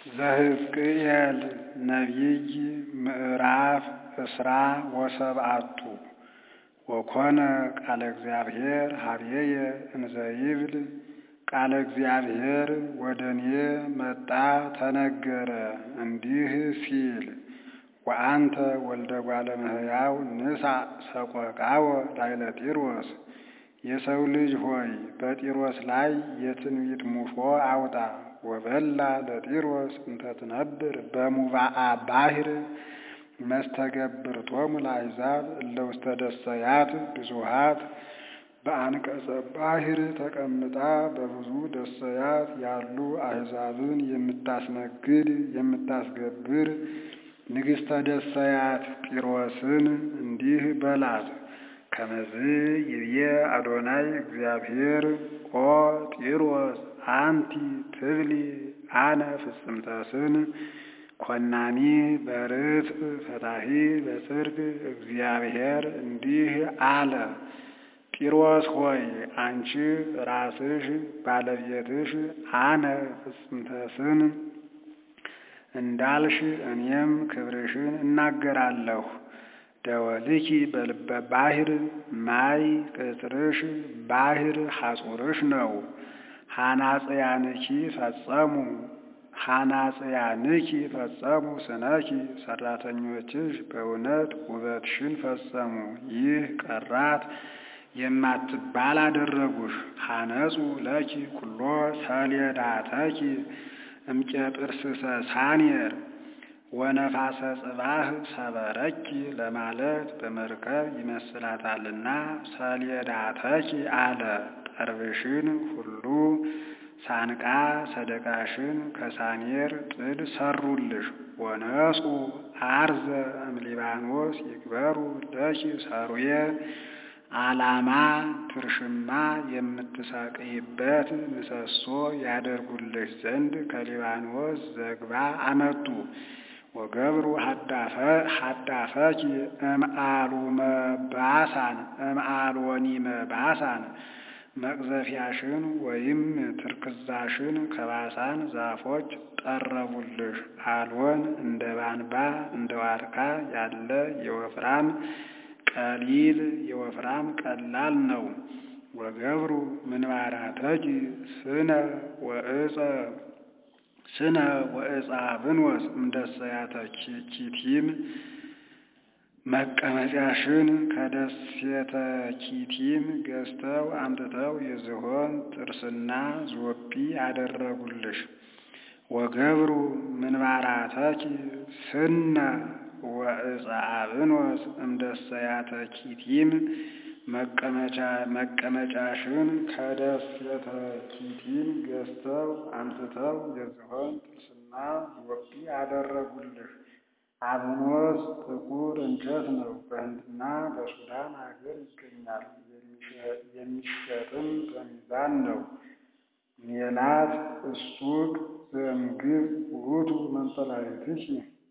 ዘሕዝቅኤል ነቢይ ምዕራፍ እስራ ወሰብዓቱ ወኮነ ቃለ እግዚአብሔር ኀበየ እንዘ ይብል ቃለ እግዚአብሔር ወደ እኔ መጣ ተነገረ እንዲህ ሲል ወአንተ ወልደ እጓለ እመሕያው ንሣእ ሰቆቃወ ላዕለ ጢሮስ የሰው ልጅ ሆይ በጢሮስ ላይ የትንቢት ሙሾ አውጣ ወበላ ለጢሮስ እንተ ትነብር በሙባአ ባሕር መስተገብርቶሙ ለአሕዛብ እለ ውስተ ደሰያት ብዙኃት በአንቀጸ ባሕር ተቀምጣ በብዙ ደሰያት ያሉ አሕዛብን የምታስነግድ የምታስገብር ንግሥተ ደሰያት ጢሮስን እንዲህ በላት ከመዝ ይብዬ አዶናይ እግዚአብሔር ኦ ጢሮስ አንቲ ትብሊ አነ ፍጽምተ ስን ኮናኒ በርትዕ ፈታሒ በጽድቅ እግዚአብሔር እንዲህ አለ። ጢሮስ ሆይ አንቺ ራስሽ ባለቤትሽ አነ ፍጽምተ ስን እንዳልሽ እኔም ክብርሽን እናገራለሁ። ደወልኪ በልበ ባሕር ማይ ቅጽርሽ ባሕር ሐጹርሽ ነው። ሐናጽያንኪ ፈጸሙ ሐናጽያንኪ ፈጸሙ ስነኪ ሠራተኞችሽ በእውነት ውበትሽን ፈጸሙ። ይህ ቀራት የማትባል አደረጉሽ። ሐነጹ ለኪ ኩሎ ሰሌዳተኪ እምቄጥርስሰ ሳኔር ወነፋሰ ጽባህ ሰበረኪ ለማለት በመርከብ ይመስላታልና ሰሌዳተኪ አለ። ጠርብሽን ሁሉ ሳንቃ ሰደቃሽን ከሳኔር ጥድ ሰሩልሽ። ወነጹ አርዘ እምሊባኖስ ይግበሩ ለኪ ሰሩየ ዓላማ ትርሽማ የምትሰቅይበት ምሰሶ ያደርጉልሽ ዘንድ ከሊባኖስ ዘግባ አመጡ። ወገብሩ ሀዳፈኪ እምአሉመ ባሳን እምአልወኒመ ባሳን መቅዘፊያሽን ወይም ትርክዛሽን ከባሳን ዛፎች ጠረቡልሽ። አልወን እንደ ባንባ እንደ ዋርካ ያለ የወፍራም ቀሊል የወፍራም ቀላል ነው። ወገብሩ ምንባራተኪ ስነ ወእፀ ስነ ወእፀ ብንወስ እምደሰያተ ኪቲም መቀመጫሽን ከደሴተ ኪቲም ገዝተው አምጥተው የዝሆን ጥርስና ዞጲ አደረጉልሽ። ወገብሩ ምንባራተኪ ስነ ወእፀ አብኖስ እምደሰያተ ኪቲም መቀመጫሽን ከደሴተ ኪቲም ገዝተው አምጥተው የዝሆን ጥርስና ዞጲ አደረጉልሽ። አብኖስ ጥቁር እንጨት ነው። በህንድና በሱዳን አገር ይገኛል። የሚሸጥም በሚዛን ነው። ሜላት እሱቅ ዘእምግብፅ ውእቱ መንጦላዕትኪ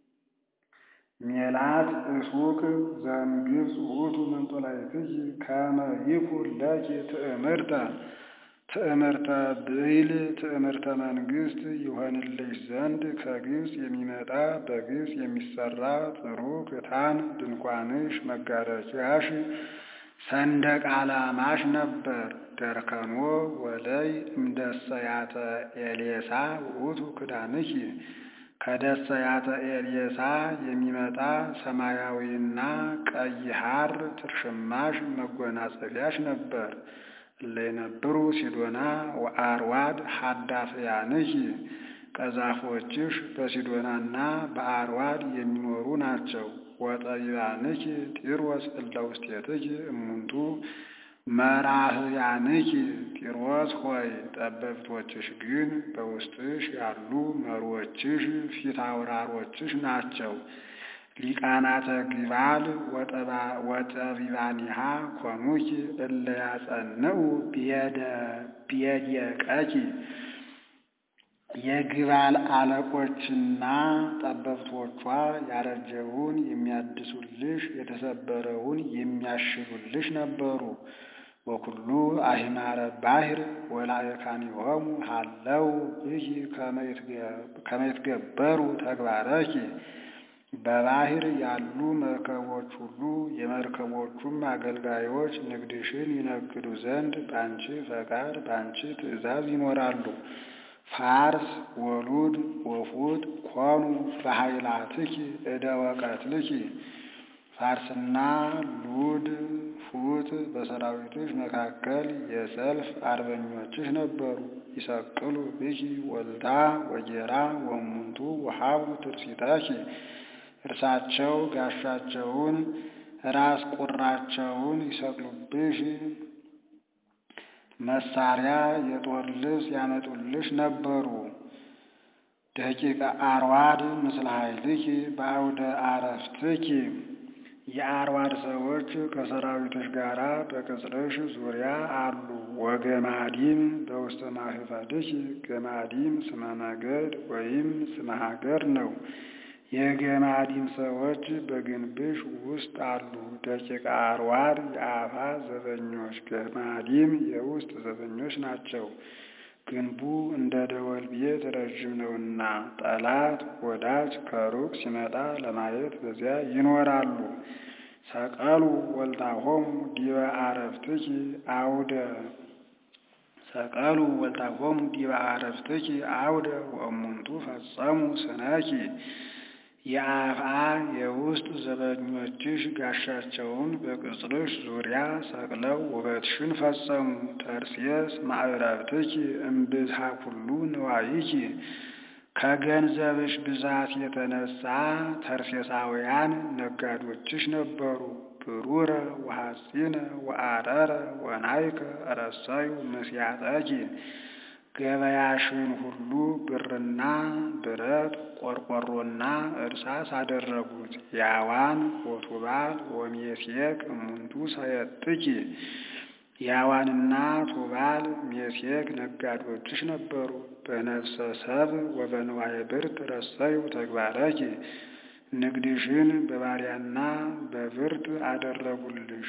ሜላት እሱቅ ዘእምግብፅ ውእቱ መንጦላዕትኪ ከመ ይኩን ለኪ ትእምርተ ትእምርተ ብዕል ትእምርተ መንግሥት ይሆንልሽ ዘንድ ከግብፅ የሚመጣ በግብፅ የሚሰራ ጥሩ ክታን ድንኳንሽ፣ መጋረጃሽ፣ ሰንደቅ ዓላማሽ ነበር። ደርከኖ ወለይ እምደሰያተ ኤሌሳ ውእቱ ክዳንኪ ከደሰያተ ኤሌሳ የሚመጣ ሰማያዊና ቀይ ሐር ትርሽማሽ መጎናጸፊያሽ ነበር። እለይነብሩ ሲዶና ወአርዋድ ሀዳፍያንኪ ቀዛፎችሽ በሲዶናና በአርዋድ የሚኖሩ ናቸው። ወጠቢባንኪ ጢሮስ እለ ውስቴትኪ እሙንቱ መራህያንኪ ጢሮስ ሆይ ጠበብቶችሽ ግን በውስጥሽ ያሉ መሪዎችሽ ፊት አውራሮችሽ ናቸው። ሊቃናተ ግባል ወጠቢባኒሃ ኮኑኪ እለ ያጸንዑ ቤድየቀኪ የግባል አለቆችና ጠበብቶቿ ያረጀውን የሚያድሱልሽ የተሰበረውን የሚያሽሉልሽ ነበሩ። ወኩሉ አሂማረ ባሕር ወላእካኒሆሙ ሀለው ብኪ ከመ ይትገበሩ ተግባረኪ በባሕር ያሉ መርከቦች ሁሉ የመርከቦቹም አገልጋዮች ንግድሽን ይነግዱ ዘንድ በአንቺ ፈቃድ በአንቺ ትእዛዝ ይኖራሉ። ፋርስ ወሉድ ወፉት ኮኑ በኃይላትኪ እደ ወቀትልኪ ፋርስና ሉድ ፉት በሰራዊትሽ መካከል የሰልፍ አርበኞችሽ ነበሩ። ይሰቅሉ ብኪ ወልዳ ወጌራ ወሙንቱ ወሀቡ ትርሲታኪ እርሳቸው ጋሻቸውን ራስ ቁራቸውን ይሰቅሉብሽ መሳሪያ የጦር ልብስ ያመጡልሽ ነበሩ። ደቂቀ አርዋድ ምስለ ኃይልኪ በአውደ አረፍትኪ የአርዋድ ሰዎች ከሰራዊትሽ ጋር በቅጽርሽ ዙሪያ አሉ። ወገማዲም በውስተ ማህፈድኪ ገማዲም ስመ ነገድ ወይም ስመ ሀገር ነው። የገማዲም ሰዎች በግንብሽ ውስጥ አሉ። ደቂቀ አርዋድ የአፋ ዘበኞች፣ ገማዲም የውስጥ ዘበኞች ናቸው። ግንቡ እንደ ደወል ቤት ረዥም ነውና ጠላት ወዳጅ ከሩቅ ሲመጣ ለማየት በዚያ ይኖራሉ። ሰቀሉ ወልታሆሙ ዲበ አረፍትኪ አውደ ሰቀሉ ወልታሆሙ ዲበ አረፍትኪ አውደ ወእሙንቱ ፈጸሙ ስነኪ የአፍአ የውስጥ ዘበኞችሽ ጋሻቸውን በቅጽርሽ ዙሪያ ሰቅለው ውበትሽን ፈጸሙ። ተርሴስ ማዕረብትኪ እምብዝሃ ኩሉ ንዋይኪ ከገንዘብሽ ብዛት የተነሳ ተርሴሳውያን ነጋዶችሽ ነበሩ። ብሩረ ወሐፂነ ወአረረ ወናይከ ረሰዩ ምስያጠኪ ገበያሽን ሁሉ ብርና ብረት ቆርቆሮና እርሳስ አደረጉት። ያዋን ወቱባል ወሜሴክ እሙንቱ ሰየጥኪ ያዋንና ቱባል ሜሴክ ነጋዶችሽ ነበሩ። በነፍሰ ሰብ ወበንዋየ ብርት ረሰዩ ተግባረኪ ንግድሽን በባሪያና በብርት አደረጉልሽ።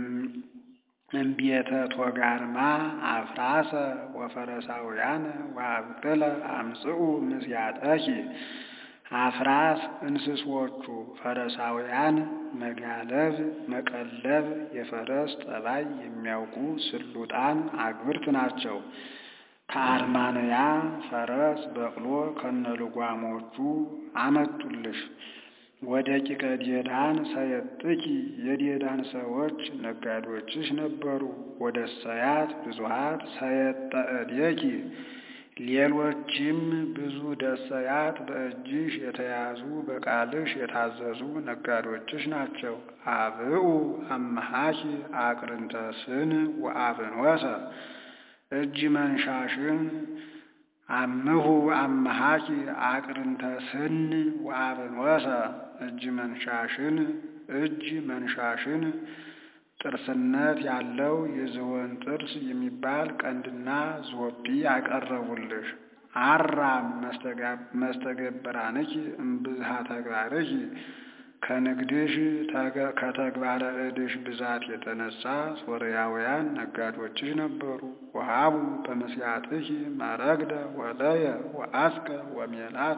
እምቤተ ቶጋርማ አፍራሰ ወፈረሳውያን ወአብቅለ አምጽኡ ምስያጠኪ አፍራስ እንስሶቹ ፈረሳውያን መጋለብ መቀለብ የፈረስ ጠባይ የሚያውቁ ስሉጣን አግብርት ናቸው። ከአርማንያ ፈረስ በቅሎ ከነልጓሞቹ አመጡልሽ። ወደ ቂቀ ዴዳን ሰየጥኪ የዴዳን ሰዎች ነጋዶችሽ ነበሩ። ወደ ሰያት ብዙሃት ሰየጠ እዴኪ ሌሎችም ብዙ ደሰያት በእጅሽ የተያዙ በቃልሽ የታዘዙ ነጋዶችሽ ናቸው። አብኡ አመሃኪ አቅርንተ ስን ወአብንወሰ እጅ መንሻሽን አምሁ አመሃኪ አቅርንተ ስን ወአብንወሰ እጅ መንሻሽን እጅ መንሻሽን ጥርስነት ያለው የዝሆን ጥርስ የሚባል ቀንድና ዞቢ ያቀረቡልሽ። አራም መስተገብራንኪ እምብዝሃ ተግባርኪ ከንግድሽ ከተግባረ እድሽ ብዛት የተነሳ ሶርያውያን ነጋዶችሽ ነበሩ። ወሃቡ በመስያጥኪ መረግደ ወለየ ወአስቀ ወሜላተ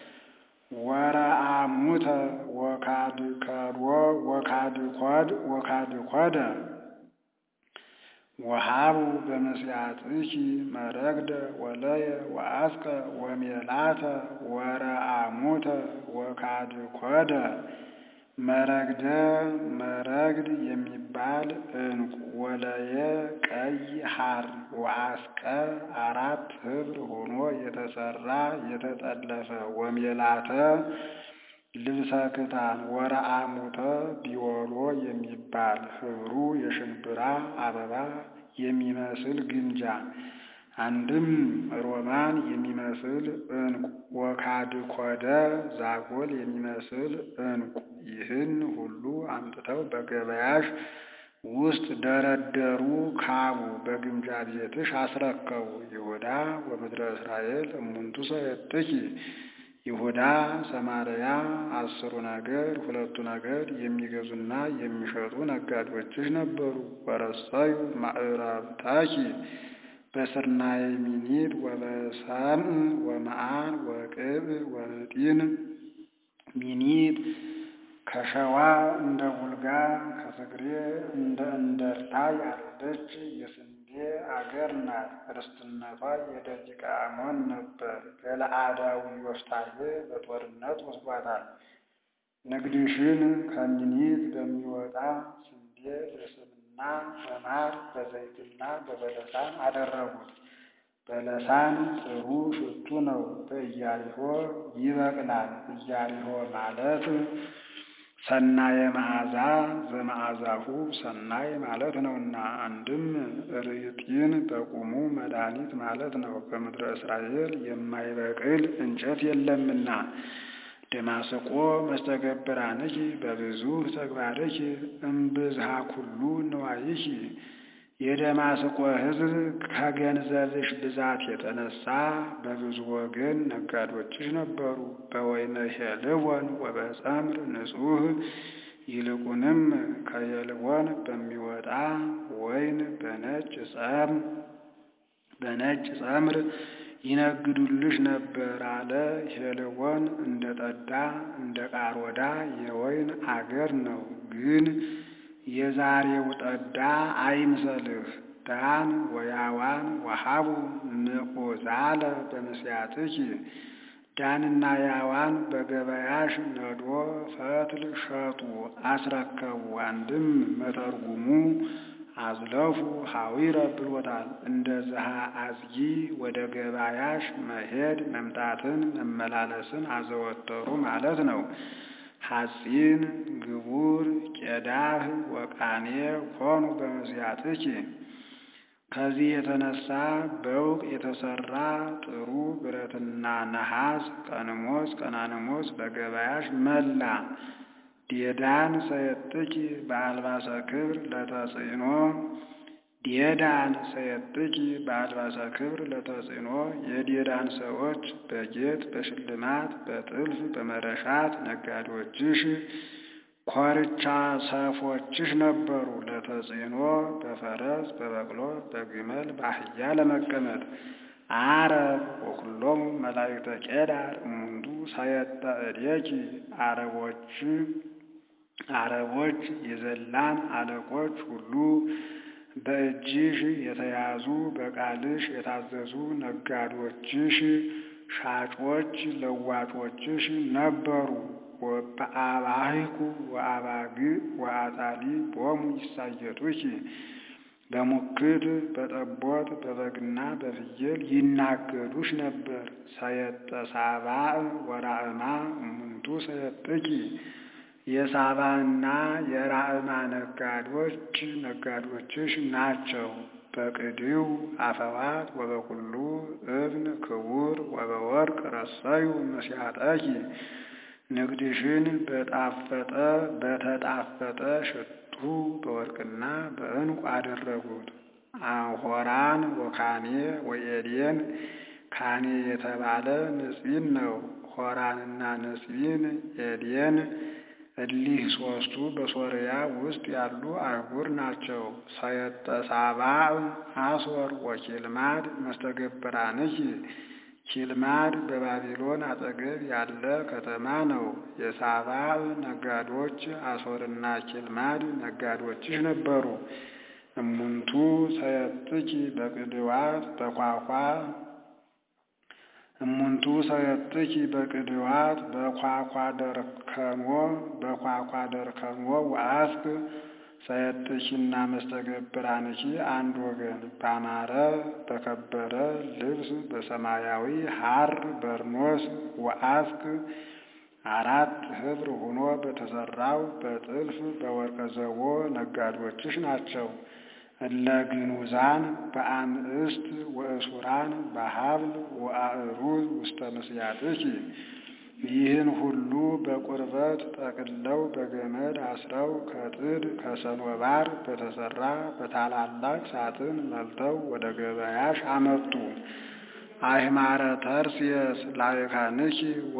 ወረአሙተ ወካድከድዎ ወካድኮድ ወካድኮደ ወሃቡ በመስያጥኪ መረግደ ወለየ ወአስቀ ወሜላተ ወረአሙተ ወካድኮደ መረግደ መረግድ የሚባል ዕንቁ ወለየ ቀይ ሐር ወአስቀ አራት ህብር ሆኖ የተሰራ የተጠለፈ ወሜላተ ልብሰ ክታን ወረአሙተ ቢወሎ የሚባል ህብሩ የሽንብራ አበባ የሚመስል ግምጃ አንድም ሮማን የሚመስል ዕንቁ ወካድኮደ ዛጎል የሚመስል ዕንቁ ይህን ሁሉ አምጥተው በገበያሽ ውስጥ ደረደሩ። ካቡ በግምጃ ቤትሽ አስረከቡ። ይሁዳ ወምድረ እስራኤል እሙንቱ ሰየጥኪ ይሁዳ፣ ሰማርያ አስሩ ነገድ ሁለቱ ነገድ የሚገዙና የሚሸጡ ነጋዴዎችሽ ነበሩ። ወረሰዩ ማዕረብታኪ በስርናይ ሚኒት ወበሰምዕ ወመዓን ወቅብ ወህጢን ሚኒት ከሸዋ እንደ ቡልጋ ከትግሬ እንደ እንደርታ ያለች የስንዴ አገር ናት። ርስትነቷ የደቂቀ አሞን ነበር። ገለአዳዊ ዮፍታሔ በጦርነት ወስዷታል። ንግድሽን ከሚኒት በሚወጣ ስንዴ በስብና በማር በዘይትና በበለሳን አደረጉት። በለሳን ጥሩ ሽቱ ነው፣ በኢያሪሆ ይበቅላል። ኢያሪሆ ማለት ሰናየ መዓዛ ዘመዓዛሁ ሰናይ ማለት ነውና፣ አንድም ርጢን በቁሙ መድኃኒት ማለት ነው። በምድረ እስራኤል የማይበቅል እንጨት የለምና። ደማስቆ መስተገብራንኪ በብዙ ተግባርኪ እምብዝሃ ኩሉ ንዋይኪ የደማስቆ ሕዝብ ከገንዘብሽ ብዛት የተነሳ በብዙ ወገን ነጋዶችሽ ነበሩ። በወይነ ሄልቦን ወበጸምር ንጹሕ ይልቁንም ከሄልቦን በሚወጣ ወይን በነጭ ጸም በነጭ ጸምር ይነግዱልሽ ነበር አለ። ሄልቦን እንደ ጠዳ እንደ ቃሮዳ የወይን አገር ነው ግን የዛሬው ጠዳ አይምሰልህ። ዳን ወያዋን ወሃቡ ምዑዛለ በምስያትኪ ዳንና ያዋን በገበያሽ ነዶ ፈትል ሸጡ አስረከቡ። አንድም መተርጉሙ አዝለፉ ሐዊረ ብሎታል። እንደ ዝሃ አዝጊ ወደ ገበያሽ መሄድ መምጣትን መመላለስን አዘወተሩ ማለት ነው። ሐጺን ግቡር ቄዳህ ወቃኔ ሆኑ በመስያትኪ ከዚህ የተነሳ በውቅ የተሰራ ጥሩ ብረትና ነሐስ ቀንሞስ ቀናንሞስ በገበያሽ መላ። ዴዳን ሰየጥኪ በአልባሰ ክብር ለተጽዕኖ ዴዳን ሰየጥኪ በአልባሰ ክብር ለተጽዕኖ የዴዳን ሰዎች በጌጥ በሽልማት በጥልፍ በመረሻት ነጋዴዎችሽ ኮርቻ ሰፎችሽ ነበሩ። ለተጽዕኖ በፈረስ በበቅሎ በግመል በአህያ ለመቀመጥ አረብ ወኩሎሙ መላእክተ ቄዳር እሙንቱ ሳየጠ እዴኪ አረቦች አረቦች የዘላን አለቆች ሁሉ በእጅሽ የተያዙ በቃልሽ የታዘዙ ነጋዶችሽ ሻጮች ለዋጮችሽ ነበሩ። በአባህኩ ወአባግ ወአጣሊ ቦሙ ይሳየጡኪ በሙክት በጠቦት በበግና በፍየል ይናገዱሽ ነበር። ሰየጠ ሳባእ ወራእማ እሙንቱ ሰየጥኪ የሳባና የራእማ ነጋዶች ነጋዶችሽ ናቸው። በቅድው አፈዋት ወበኩሉ እብን ክቡር ወበወርቅ ረሰዩ መስያጠኪ ንግድሽን በጣፈጠ በተጣፈጠ ሽቱ በወርቅና በዕንቁ አደረጉት። አሆራን ወካኔ ወኤዴን ካኔ የተባለ ንጽቢን ነው። ሆራንና ንጽቢን ኤዴን እሊህ ሦስቱ በሶርያ ውስጥ ያሉ አህጉር ናቸው። ሰየጠ ሳባዕ አሶር ወኪልማድ መስተገብራንኪ ኪልማድ በባቢሎን አጠገብ ያለ ከተማ ነው። የሳባዕ ነጋዶች አሶርና ኪልማድ ነጋዶችሽ ነበሩ። እሙንቱ ሰየጥኪ በቅድዋት በኳኳ እሙንቱ ሰየጥኪ በቅድዋት በኳኳ ደርከሞ በኳኳ ደርከሞ ወአስክ ሰየጥኪና መስተገብራንኪ አንድ ወገን ባማረ በከበረ ልብስ በሰማያዊ ሐር በርኖስ ወአስክ አራት ኅብር ሆኖ በተሰራው በጥልፍ በወርቀ ዘቦ ነጋዶችሽ ናቸው። እለ ግኑዛን በአምዕስት ወእሱራን በሀብል ወአእሩዝ ውስተ ምስያጥኪ ይህን ሁሉ በቁርበት ጠቅለው በገመድ አስረው ከጥድ ከሰኖባር በተሰራ በታላላቅ ሳጥን መልተው ወደ ገበያሽ አመጡ። አህማረ ተርሴስ ላይካንኪ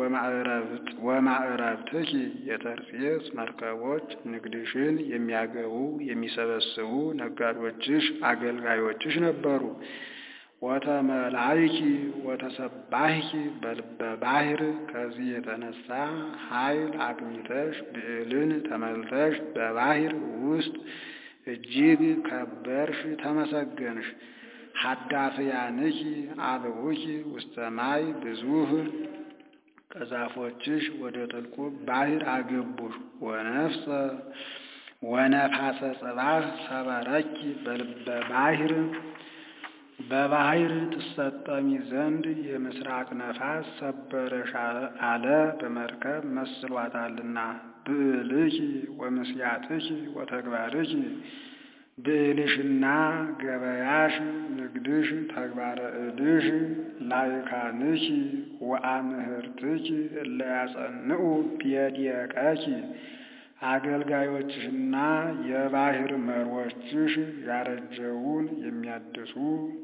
ወማዕረብትኪ የተርሴስ መርከቦች ንግድሽን የሚያገቡ የሚሰበስቡ ነጋዴዎችሽ አገልጋዮችሽ ነበሩ። ወተመላይኪ ወተሰባህኪ በልበ ባሕር ከዚህ የተነሳ ኃይል አግኝተሽ ብዕልን ተመልተሽ በባሕር ውስጥ እጅግ ከበርሽ ተመሰገንሽ። ሀዳፍያንኪ አብኡኪ ውስተ ማይ ብዙህ ቀዛፎችሽ ወደ ጥልቁ ባሕር አገቡሽ። ወነፍሰ ወነፋሰ ጽባህ ሰበረኪ በልበ ባሕር በባሕር ትሰጠሚ ዘንድ የምስራቅ ነፋስ ሰበረሽ አለ በመርከብ መስሏታልና። ብዕልኪ ወምስያጥኪ ወተግባርኪ ብዕልሽና ገበያሽ ንግድሽ ተግባረ እድሽ ላይካንኪ ወአምህርትኪ እለ ያጸንዑ ቢየድየቀኪ አገልጋዮችሽና የባሕር መሮችሽ ያረጀውን የሚያድሱ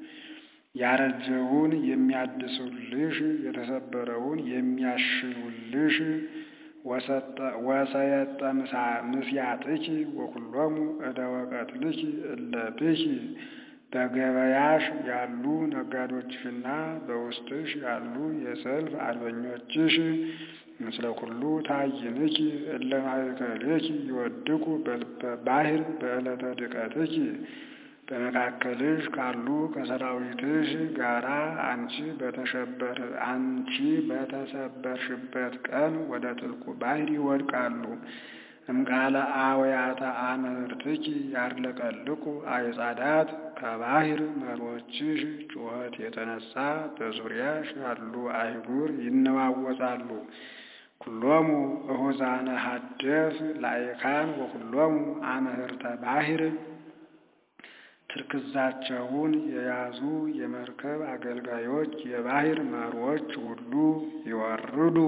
ያረጀውን የሚያድሱልሽ የተሰበረውን የሚያሽሉልሽ ወሰየጠ ምስያጥኪ ወኩሎሙ እደ ወቀትልኪ እለ ብኪ በገበያሽ ያሉ ነጋዶችሽና በውስጥሽ ያሉ የሰልፍ አርበኞችሽ ምስለ ኩሉ ታይንኪ እለ ማእከሌኪ ይወድቁ በልበ ባሕር በዕለተ ድቀትኪ በመካከልሽ ካሉ ከሰራዊትሽ ጋራ አንቺ በተሸበር አንቺ በተሰበርሽበት ቀን ወደ ጥልቁ ባሕር ይወድቃሉ። እምቃለ አወያተ አምህርትኪ ያርለቀልቁ አይጻዳት ከባሕር መሮችሽ ጩኸት የተነሳ በዙሪያሽ ያሉ አይጉር ይነዋወጻሉ። ኩሎሙ እሁዛነ ሀደፍ ላይካን ወኩሎሙ አምህርተ ባሕር ትርክዛቸውን የያዙ የመርከብ አገልጋዮች የባሕር መሮች ሁሉ ይወርዱ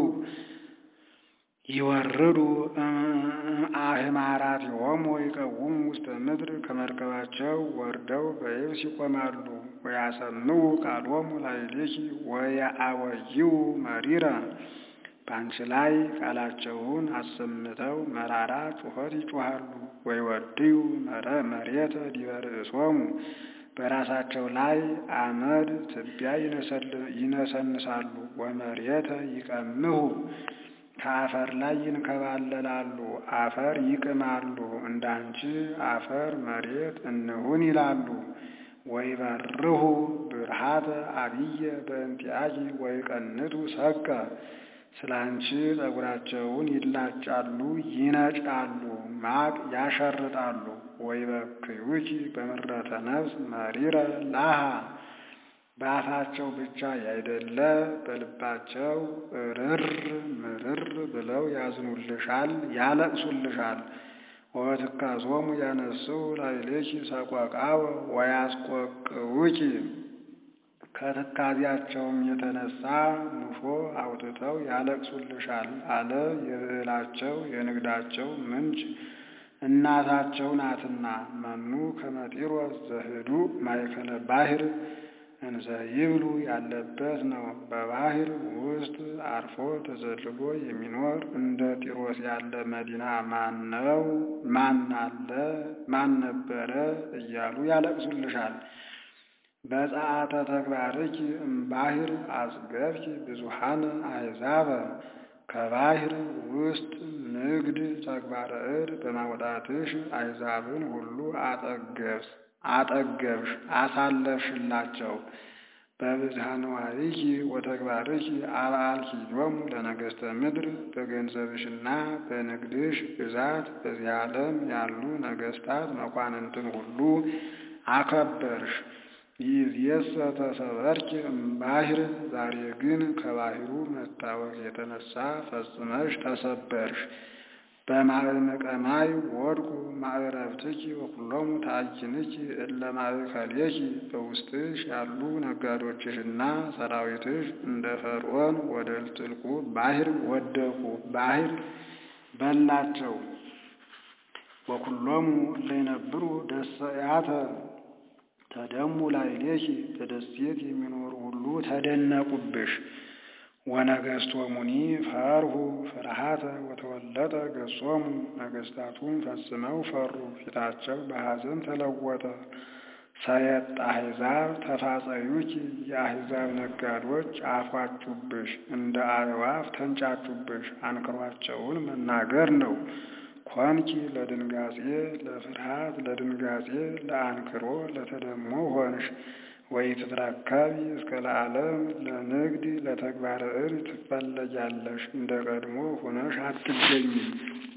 ይወርዱ አህማራት ሆሞ ይቀውሙ ውስተ ምድር ከመርከባቸው ወርደው በየብስ ይቆማሉ። ወያሰምዑ ቃሎሙ ላዕሌኪ ወየአወይው መሪረ በአንቺ ላይ ቃላቸውን አሰምተው መራራ ጩኸት ይጮኻሉ። ወይወድዩ መሬተ ዲበ ርእሶሙ በራሳቸው ላይ አመድ ትቢያ ይነሰንሳሉ። ወመሬተ ይቀምሁ ከአፈር ላይ ይንከባለላሉ፣ አፈር ይቅማሉ። እንዳንቺ አፈር መሬት እንሁን ይላሉ። ወይበርሁ ብርሃተ አብየ በእንቲአኪ ወይቀንቱ ሰቀ ስለ አንቺ ጠጉራቸውን ይላጫሉ፣ ይነጫሉ፣ ማቅ ያሸርጣሉ። ወይበክዩኪ በምረተ ነፍስ መሪረ ላሃ በአፋቸው ብቻ ያይደለ በልባቸው እርር ምርር ብለው ያዝኑልሻል፣ ያለቅሱልሻል። ወትካዞሙ ያነስው ላዕሌኪ ሰቆቃወ ወያስቆቅውኪ ከትካዜያቸውም የተነሳ ሙሾ አውጥተው ያለቅሱልሻል አለ። የብዕላቸው የንግዳቸው ምንጭ እናታቸው ናትና። መኑ ከመጢሮስ ዘህዱ ማእከለ ባሕር እንዘ ይብሉ ያለበት ነው። በባሕር ውስጥ አርፎ ተዘልሎ የሚኖር እንደ ጢሮስ ያለ መዲና ማን ነው? ማን አለ? ማን ነበረ? እያሉ ያለቅሱልሻል። በጸአተ ተግባርኪ እምባሕር አጽገብኪ ብዙሃን አሕዛበ ከባሕር ውስጥ ንግድ ተግባረ እድ በማውጣትሽ አሕዛብን ሁሉ አጠገብስ አጠገብሽ አሳለፍሽላቸው። በብዝሃ ንዋይኪ ወተግባርኪ አብአልኪሎሙ ለነገሥተ ምድር በገንዘብሽና በንግድሽ ብዛት በዚህ ዓለም ያሉ ነገሥታት መኳንንትን ሁሉ አከበርሽ። ይእዜሰ ተሰበርኪ እምባሕር ዛሬ ግን ከባሕሩ መታወክ የተነሳ ፈጽመሽ ተሰበርሽ። በማዕምቀ ማይ ወድቁ ማዕረብትኪ ወኩሎሙ ታዕይንኪ እለ ማእከሌኪ በውስጥሽ ያሉ ነጋዶችሽና ሰራዊትሽ እንደ ፈርዖን ወደ ጥልቁ ባሕር ወደቁ፣ ባሕር በላቸው። ወኩሎሙ እለ ይነብሩ ደሰያተ ተደሙ ላዕሌኪ በደሴት የሚኖሩ ሁሉ ተደነቁብሽ። ወነገሥቶሙኒ ፈርሁ ፍርሃተ ወተወለጠ ገጾሙ ነገሥታቱም ፈጽመው ፈሩ፣ ፊታቸው በሐዘን ተለወጠ። ሰየጥ አሕዛብ ተፋጸዩኪ የአሕዛብ ነጋዶች አፏጩብሽ፣ እንደ አዕዋፍ ተንጫጩብሽ። አንክሯቸውን መናገር ነው። ኮንኪ ለድንጋጼ ለፍርሃት ለድንጋጼ ለአንክሮ ለተደሞ ሆንሽ። ወኢትትረከቢ እስከ ለዓለም ለንግድ ለተግባረ እድ ትፈለጊያለሽ፣ እንደ ቀድሞ ሆነሽ አትገኝም።